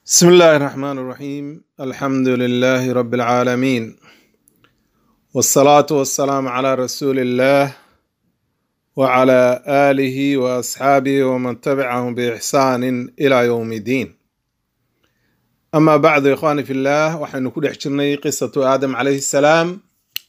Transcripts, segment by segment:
بسم الله الرحمن الرحيم الحمد لله رب العالمين والصلاة والسلام على رسول الله وعلى آله وأصحابه ومن تبعهم بإحسان إلى يوم الدين أما بعد إخواني في الله وحين كل حجرني قصة آدم عليه السلام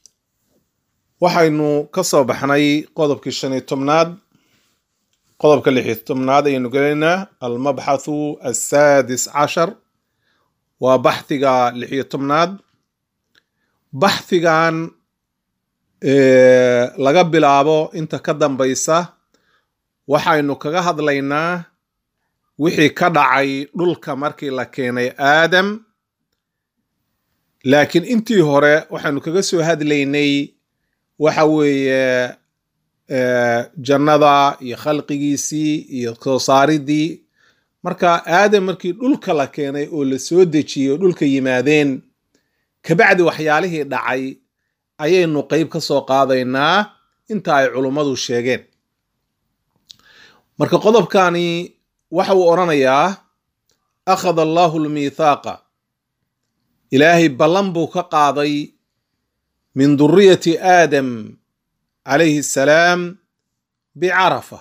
وحين كصب حني قضب كشني تمناد qodobka lix iyo tobnaad ayaynu gelaynaa almabxathu assaadis cashar waa baxhiga lix iyo tobnaad baxhigan laga bilaabo inta ka dambaysa waxaynu kaga hadlaynaa wixii ka dhacay dhulka markii la keenay aadam laakiin intii hore waxaynu kaga soo hadlaynay waxa weeye jannada iyo khalqigiisii iyo soo saaridii marka aadam markii dhulka la keenay oo la soo dejiyey oo dhulka yimaadeen kabacdi waxyaalihii dhacay ayaynu qeyb ka soo qaadaynaa inta ay culummadu sheegeen marka qodobkani waxa uu odhanayaa akhada allahu lmiithaaqa ilaahay ballan buu ka qaaday min duriyati aadam calayhi asalaam bicarafa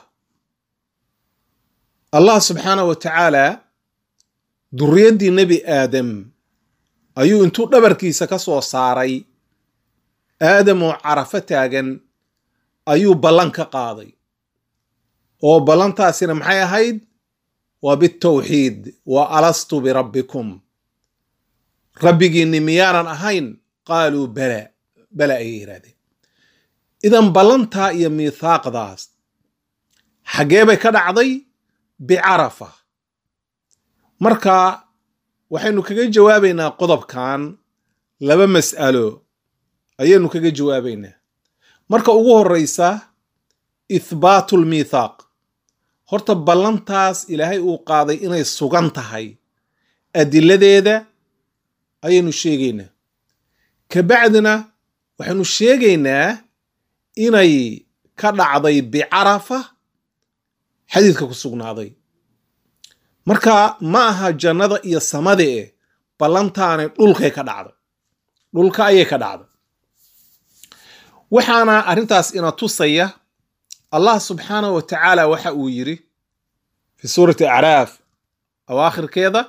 allah subxaanah wa tacaala duriyaddii nebi aadam ayuu intuu dhabarkiisa ka soo saaray aadam oo carafo taagan ayuu ballan ka qaaday oo ballantaasina maxay ahayd waa bitawxiid wa alastu birabbikum rabbigiinni miyaanan ahayn qaaluu bala bala ayay yidhahdeen idan ballantaa iyo miithaaqdaas xaggee bay ka dhacday bicarafa marka waxaynu kaga jawaabaynaa qodobkan laba mas'alo ayaynu kaga jawaabaynaa marka ugu horreysa ithbaatu lmiithaaq horta ballantaas ilaahay uu qaaday inay sugan tahay adiladeeda ayaynu sheegaynaa kabacdina waxaynu sheegaynaa inay ka dhacday bicarafa xadiidka ku sugnaaday marka ma aha jannada iyo samada e ballantaanay dhulkay ka dhacday dhulka ayay ka dhacday waxaana arrintaas ina tusaya allah subxaanahu wa tacaala waxa uu yidhi fi suurati acraaf awaakhirkeeda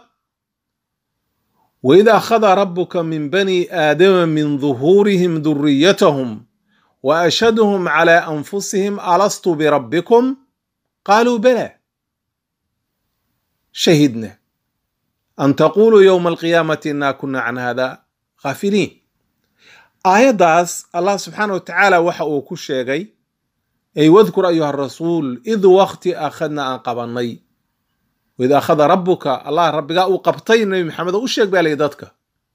waid akhada rabuka min bani aadama min duhuurihim duriyatahum وأشهدهم على أنفسهم ألست بربكم قالوا بلى شهدنا أن تقولوا يوم القيامة إنا كنا عن هذا غافلين آياداس الله سبحانه وتعالى وحا uu ku sheegay أي واذكر أيها الرسول إذ وقت أخذنا أن قبني وإذا أخذ ربك الله ربك uu qabtay نبي محمد u sheeg baa lay dadka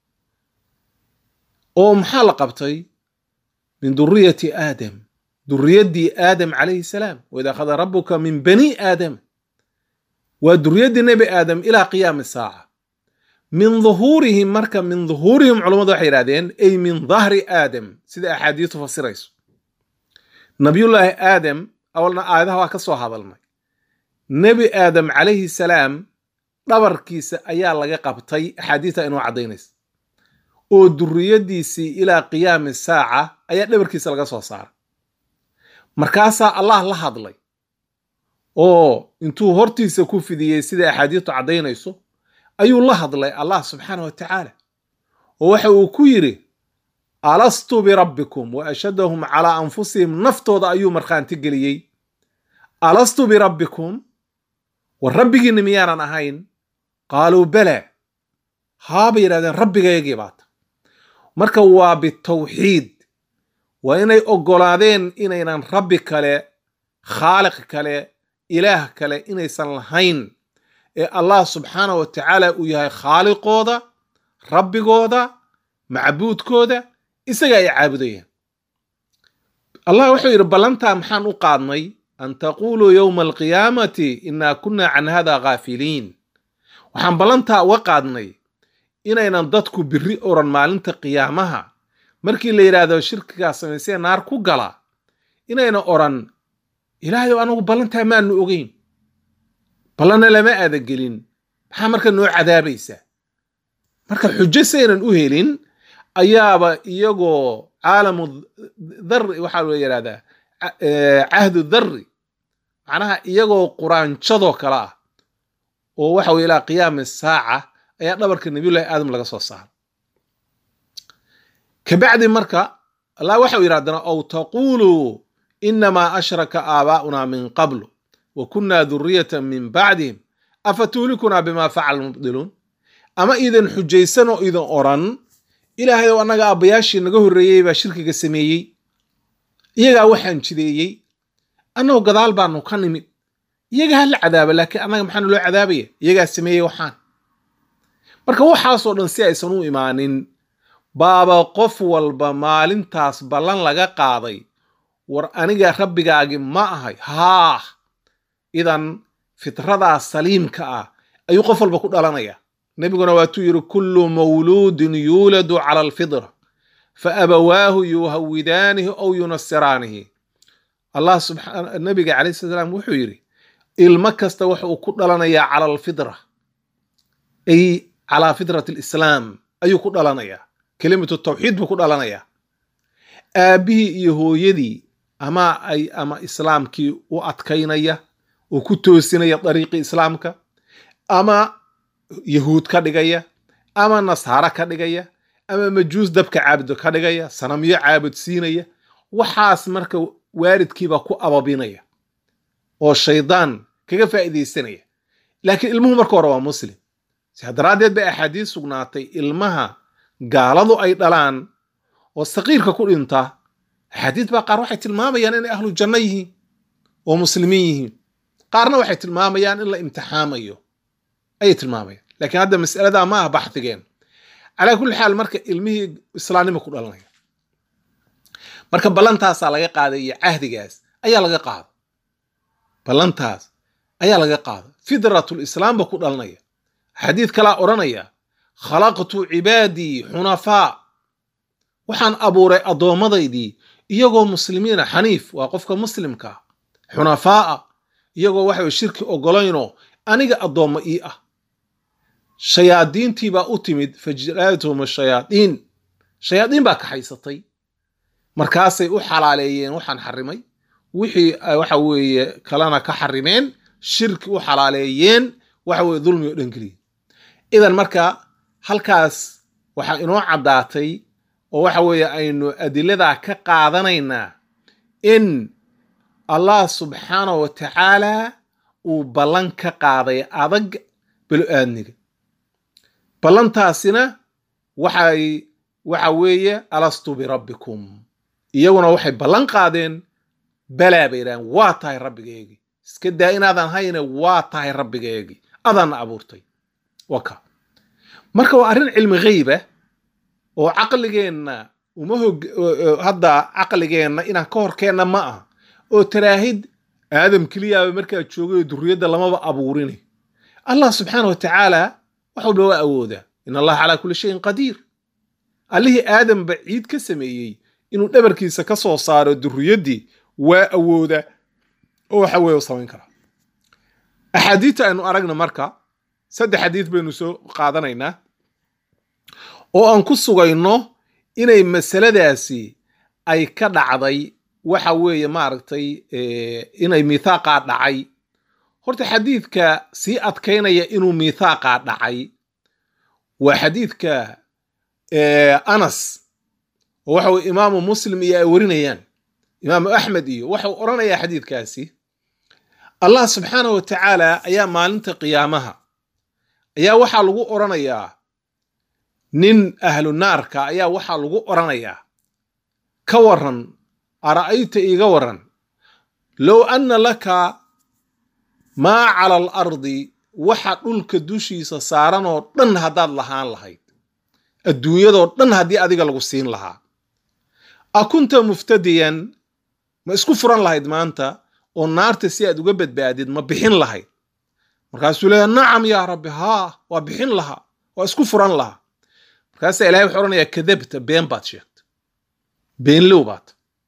oo maxaa la qabtay من ذرية آدم ذرية آدم عليه السلام وإذا أخذ ربك من بني آدم وذرية نبي آدم إلى قيام الساعة من ظهورهم مركب من ظهورهم علماء حيرادين أي من ظهر آدم سيدة أحاديث تفسيريس نبي الله آدم أولنا آية هو كسو هذا الماء نبي آدم عليه السلام dhabarkiisa ayaa laga qabtay axaadiita inuu caddaynaysa oo duriyadiisii ilaa qiyaami saaca ayaa dhabarkiisa laga soo saaray markaasaa allah la hadlay oo intuu hortiisa ku fidiyey sida axaadiistu caddaynayso ayuu la hadlay allah subxaana wa tacaala oo waxa uu ku yidhi alastu birabbikum wa ashhadahum calaa anfusihim naftooda ayuu markhaanti geliyey alastu birabbikum war rabbigiinna miyaanan ahayn qaaluu bala haabay yidhahdeen rabbigaygii baata marka waa bitawxiid waa inay oggolaadeen inaynan rabbi kale khaaliq kale ilaah kale inaysan lahayn ee allah subxaanah wa tacaala uu yahay khaaliqooda rabbigooda macbuudkooda isaga ay caabudayaan allah wuxuu yidhi ballantaa maxaan u qaadnay an taquuluu yowma alqiyaamati innaa kunna can hada ghaafiliin waxaan ballantaa uga qaadnay inaynan dadku biri oran maalinta qiyaamaha markii la yidhaahdo shirkigaa samaysee naar ku gala inayna oran ilaahayow anagu ballantaa maanu ogeyn ballanna lama aada gelin maxaa marka noo cadaabaysaa marka xujo saynan u helin ayaaba iyagoo caalamu dhari waxaa loo yidhahdaa cahdu dhari macnaha iyagoo quraanjadoo kale ah oo waxa weye ilaa qiyaami saaca ayaa dhabarka nabiyullahi aadam laga soo saaray kabacdi marka allah waxau yidhi haddana ow taquluu inamaa ashraka aabaa'una min qablu wa kunna duriyatan min bacdihim afa tuhlikunaa bima facala mubdiluun ama iidan xujaysan oo iidan oran ilaahay ow annaga aabbayaashii naga horreeyey baa shirkiga sameeyey iyagaa waxaan jideeyey annagoo gadaal baanu ka nimid iyaga ha la cadaaba laakiin annaga maxaana loo cadaabaya iyagaa sameeyey waxaan marka waxaasoo dhan si aysan u imaanin baaba qof walba maalintaas ballan laga qaaday war aniga rabbigaagi ma ahay haah idan fitradaa saliimka ah ayuu qof walba ku dhalanaya nebiguna waatuu yidhi kullu mawluudin yuuladu cala alfitra fa abawaahu yuhawidaanihi ow yunasiraanihi allah subxaa nabiga calayhi sala salaam wuxuu yidhi ilmo kasta waxa uu ku dhalanayaa cala alfitra ay calaa fitrat alislaam ayuu ku dhalanayaa kelimatu tawxiid buu ku dhalanayaa aabbihii iyo hooyadii ama ay ama islaamkii u adkaynaya oo ku toosinaya dariiqii islaamka ama yahuud ka dhigaya ama nasaaro ka dhigaya ama majuus dabka caabudo ka dhigaya sanamyo caabud siinaya waxaas marka waalidkiiba ku ababinaya oo shaydaan kaga faa'iidaysanaya laakiin ilmuhu marka hore waa muslim sidaa daraaddeed bay axaadiis sugnaatay ilmaha gaaladu ay dhalaan oo saqiirka ku dhinta axaadiis baa qaar waxay tilmaamayaan inay ahlu janno yihiin oo muslimiin yihiin qaarna waxay tilmaamayaan in la imtixaamayo ayay tilmaamayaan laakiin hadda mas'aladaa ma ah baxdigeen calaa kulli xaal marka ilmihii islaamnimo ku dhalanaya marka ballantaasaa laga qaaday iyo cahdigaas ayaa laga qaada ballantaas ayaa laga qaada fidratul islaamba ku dhalanaya xadiid kalaa odhanaya khalaqtu cibaadii xunafaa waxaan abuuray addoommadaydii iyagoo muslimiina xaniif waa qofka muslimka xunafaa'a iyagoo waxa shirki ogolaynoo aniga addoommo ii ah shayaadiintiibaa u timid fajraathum shayaadiin shayaadiin baa kaxaysatay markaasay u xalaaleeyeen waxaan xarimay wixii waxa weeye kalena ka xarimeen shirki u xalaaleeyeen waxa weye dulmi oo dhan geliya idan marka halkaas waxaa inoo caddaatay oo waxa weeye aynu adiladaa ka qaadanaynaa in allah subxaanahu wa tacaala uu ballan ka qaaday adag belo-aadniga ballantaasina waxay waxa weeye alastu birabbikum iyaguna waxay ballan qaadeen balaa bay yidhahdeen waa tahay rabbigeegii iska daa inaadan hayne waa tahay rabbigeegii adaanna abuurtay waka marka waa arrin cilmi gheyba oo caqligeenna uma hog hadda caqligeenna inaan ka horkeenna ma aha oo taraahid aadam keliyaaba markaa joogay durriyadda lamaba abuurini allah subxaana wa tacaala wax walba waa awoodaa in allaha calaa kulli shayin qadiir allihii aadamba ciid ka sameeyey inuu dhabarkiisa ka soo saaro durriyaddii waa awooda oo waxa weeye u samayn karaa axaadiidta aynu aragna marka saddex xadiid baynu soo qaadanaynaa oo aan ku sugayno inay masaladaasi ay ka dhacday waxa weeye maaragtay inay miithaaqaa dhacay horta xadiidka sii adkaynaya inuu miithaaqaa dhacay waa xadiidka anas oo waxa weye imaamu muslim iyo ay warinayaan imaamu axmed iyo waxau odhanayaa xadiidkaasi allah subxaana wa tacaala ayaa maalinta qiyaamaha ayaa waxaa lagu odhanayaa nin ahlu naarka ayaa waxaa lagu odhanayaa ka waran ara'ayta iiga waran low anna laka maa cala al ardi waxa dhulka dushiisa saaran oo dhan haddaad lahaan lahayd adduunyadoo dhan haddii adiga lagu siin lahaa a kunta muftadiyan ma isku furan lahayd maanta oo naarta si aad uga badbaadid ma bixin lahayd markaasuu leeya nacam yaa rabbi haa waa bixin lahaa waa isku furan lahaa markaasaa ilahay wuxuu odhanayaa kadabta been baad sheegta beenlow baad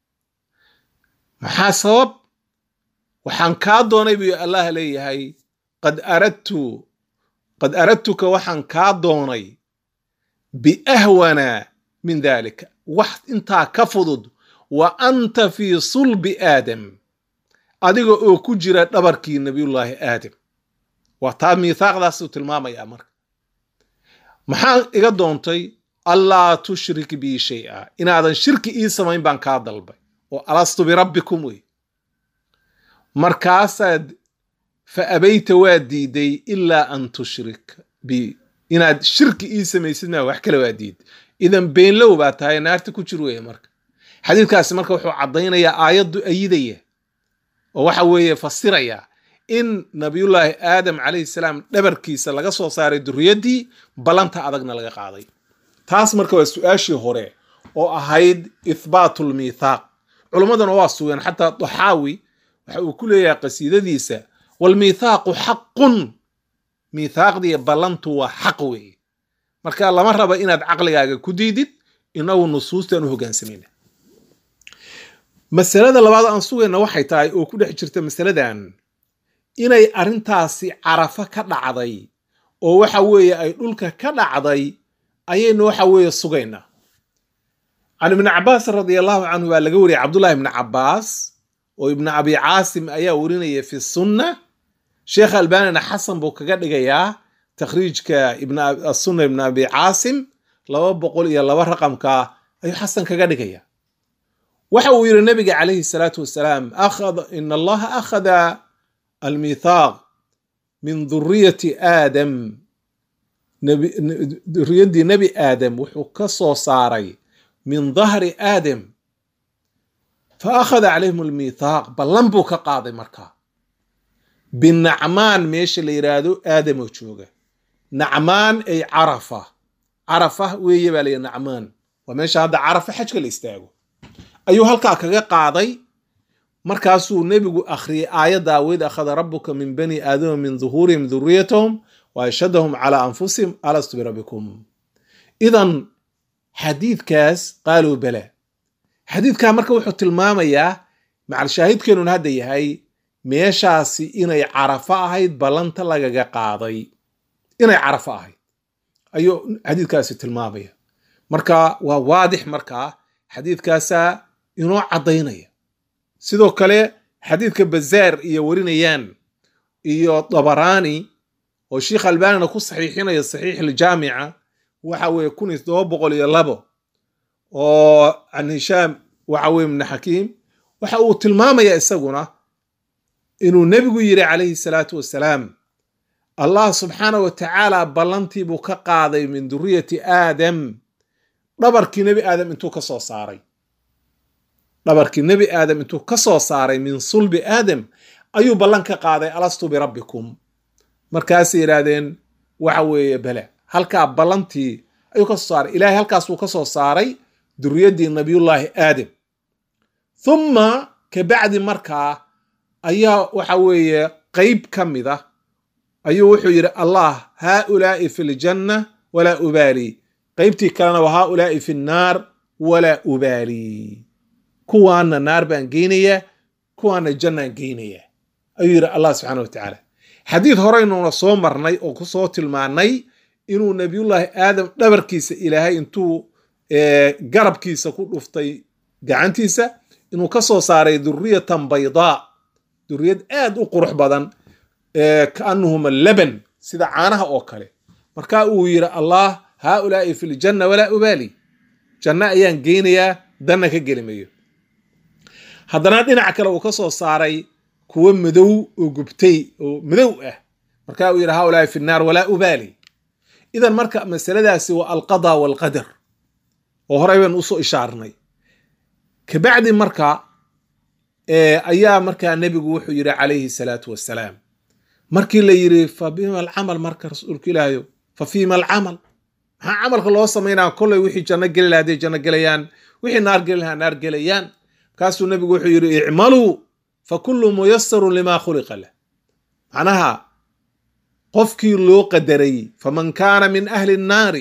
maxaa sabab waxaan kaa doonay buu allah leeyahay qad aradtu qad aradtuka waxaan kaa doonay biahwana min dalika wax intaa ka fudud wa anta fii sulbi aadam adiga oo ku jira dhabarkii nabiyullaahi aadam waa taa miithaaqdaasuu tilmaamayaa marka maxaa iga doontay allaa tushrik bii shay-a inaadan shirki ii samayn baan kaa dalbay oo alastu birabbikum wey markaasaad fa abayta waa diiday ilaa an tushrik bi inaad shirki ii samaysid maa wax kale waa diid idan beenlow baa tahay naarta ku jir weeye marka xadiidkaasi marka wuxuu caddaynayaa aayaddu ayidaya oo waxa weeye fasiraya in nabiyullaahi aadam calayhi salaam dhabarkiisa laga soo saaray duriyaddii ballanta adagna laga qaaday taas marka waa su-aashii hore oo ahayd ithbaatu lmiithaaq culummaduna waa sugeen xataa daxaawi waxa uu ku leeyahay qasiidadiisa walmiithaaqu xaqun miithaaqdii ballantu waa xaq weeye marka lama raba inaad caqligaaga ku diidid inagu nusuustaan u hogaansamayna masalada labaad aan sugayna waxay tahay oo ku dhex jirta masaladan inay arrintaasi carafa ka dhacday oo waxa weeye ay dhulka ka dhacday ayaynu waxa weeye sugaynaa can ibni cabaas radia allahu canhu baa laga wariyay cabdullahi ibni cabaas oo ibni abi caasim ayaa warinaya fi sunna sheekh albanina xasan buu kaga dhigayaa takhriijka sunna ibn abi caasim laba boqol iyo laba raqamka ayuu xasan kaga dhigaya waxa uu yidhi nabiga calayhi salaatu wasalaam in allaha akhada almithaaq min duriyati aadam duriyaddii nebi aadam wuxuu ka soo saaray min dahri aadam fa akhada calayhim almithaaq ballan buu ka qaaday markaa binacmaan meesha la yidhaahdo aadamoo jooga nacmaan ay carafa carafa weeye baa layihi nacmaan waa meesha hadda carafa xajka la istaago ayuu halkaa kaga qaaday markaasuu nebigu akhriyay aayadda waid akhada rabuka min bani aadama min duhuurihim duriyatahum wa ashhadahum calaa anfusihim alastu birabbikum idan xadiidkaas qaaluu bala xadiidkaa marka wuxuu tilmaamayaa macalshaahidkeenun hadda yahay meeshaasi inay carafo ahayd ballanta lagaga qaaday inay carafo ahayd ayuu xadiidkaasi tilmaamaya marka waa waadix markaa xadiidkaasaa inoo caddaynaya sidoo kale xadiidka bazaar iyo warinayaan iyo dabaraani oo sheikh albanina ku saxiixinaya saxiix aljaamica waxa weeye kun iyo todoba boqol iyo labo oo can hishaam waxa weye ibni xakiim waxa uu tilmaamaya isaguna inuu nebigu yidhi calayhi salaatu wasalaam allah subxaana wa tacaala ballantii buu ka qaaday min duriyati aadam dhabarkii nebi aadam intuu ka soo saaray dhabarkii nebi aadam intuu ka soo saaray min sulbi aadam ayuu ballan ka qaaday alastu birabbikum markaasay yidhaahdeen waxa weeye bale halkaa ballantii ayuu ka soo saaray ilaahay halkaasuu ka soo saaray duriyaddii nabiyullaahi aadam thumma kabacdi markaa ayaa waxa weeye qeyb ka mid ah ayuu wuxuu yidhi allah haaulaa'i fi ljanna walaa ubaali qeybtii kalena wa haaulaa'i fi nnaar walaa ubaali kuwaana naar baan geynayaa kuwaana jannaan geynayaa ayuu yidhi allah subxaana wa tacaala xadiid horeynuna soo marnay oo kusoo tilmaanay inuu nabiyullaahi aadam dhabarkiisa ilaahay intuu garabkiisa ku dhuftay gacantiisa inuu ka soo saaray duriyatan baydaa duriyad aad u qurux badan kaanahuma laban sida caanaha oo kale marka uu yidhi allah haaulaa'i fi ljanna walaa ubaali janno ayaan geynayaa danna ka gelimayo haddana dhinac kale uu ka soo saaray kuwo madow oo gubtay oo madow ah marka uu yidhi haaulaa'i fi nnaar walaa ubaali idan marka masaladaasi waa alqada walqadar oo horey baynu usoo ishaarnay kabacdi marka ayaa markaa nebigu wuxuu yidhi calayhi salaatu wassalaam markii la yidhi fa bima alcamal marka rasuulka ilaahayo fa fiima alcamal maxaa camalka loo samaynaa kollay wixii janno geli laha hadday janno gelayaan wixii naar geli lahaa naar gelayaan markaasuu nebigu wuxuu yidhi icmaluu fa kullu muyasarun limaa khuliqa lah macnaha qofkii loo qadaray faman kaana min ahli nnaari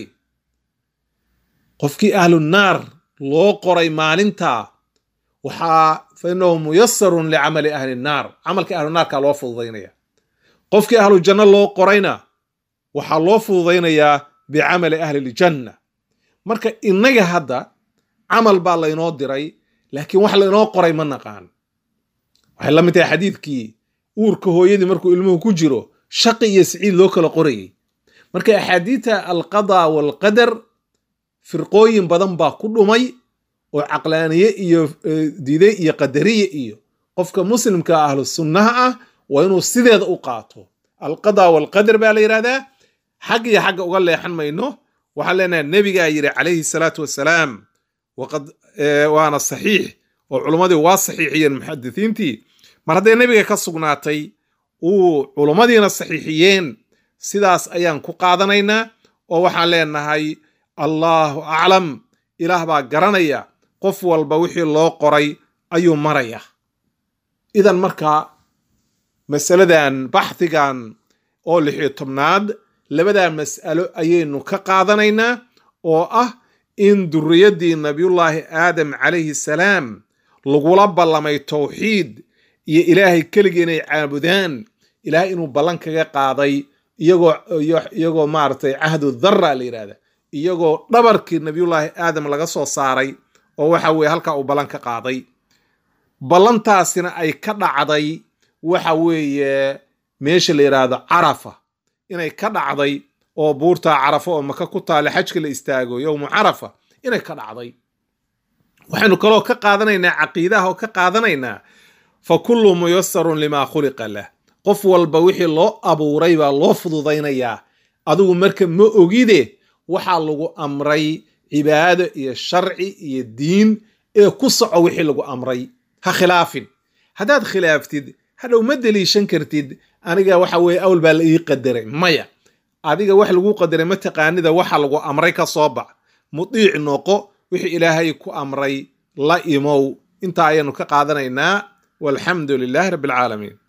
qofkii ahlu naar loo qoray maalintaa waxaa fa inahu muyasarun licamali ahli nnaar camalkii ahlu naarkaa loo fududaynaya qofkii ahlu janno loo qorayna waxaa loo fududaynayaa bicamali ahli ljanna marka innaga hadda camal baa laynoo diray laakiin wax laynoo qoray ma naqaan waxay la mid tahay xadiidkii uurka hooyadii markuu ilmuhu ku jiro shaqi iyo siciid loo kala qorayay marka axaadiidta alqadaa waalqadar firqooyin badan baa ku dhumay oo caqlaaniye iyo diiday iyo qadariye iyo qofka muslimka ahlu sunnaha ah waa inuu sideeda u qaato alqadaa waalqadar baa la yidhahdaa xag iyo xagga uga leexan mayno waxaan leenahay nebigaa yidhi calayhi salaatu wassalaam waqad waana saxiix oo culummadii waa saxiixiyeen muxadisiintii mar hadday nebiga ka sugnaatay uu culummadiina saxiixiyeen sidaas ayaan ku qaadanaynaa oo waxaan leenahay allaahu aclam ilaah baa garanaya qof walba wixii loo qoray ayuu maraya idan markaa masaladan baxdigan oo lixiyo tobnaad labadaa mas'alo ayaynu ka qaadanaynaa oo ah in duriyaddii nabiyullaahi aadam calayhi salaam lagula ballamay towxiid iyo ilaahay keligii inay caabudaan ilaahay inuu ballan kaga qaaday iyagoo iyagoo maaragtay cahdu dharra la yidhahda iyagoo dhabarkii nabiyullaahi aadam laga soo saaray oo waxa weeye halkaa uu ballan ka qaaday ballantaasina ay ka dhacday waxa weeye meesha la yidhaahdo carafa inay ka dhacday oo buurtaa carafa oo maka ku taale xajka la istaago yowmu carafa inay ka dhacday waxaynu kaloo ka qaadanaynaa caqiidaha oo ka qaadanaynaa fa kullu muyasarun limaa khuliqa lah qof walba wixii loo abuuray baa loo fududaynayaa adigu marka ma ogide waxaa lagu amray cibaado iyo sharci iyo diin ee ku soco wixii lagu amray ha khilaafin haddaad khilaaftid hadhow ma deliishan kartid aniga waxa weeye awl baa la ii qadaray maya adiga wax lagu qadaray ma taqaanida waxa lagu amray ka soo bax mudiic noqo wixii ilaahay ku amray la imow intaa ayaanu ka qaadanaynaa walxamdu lilaahi rabbi alcaalamiin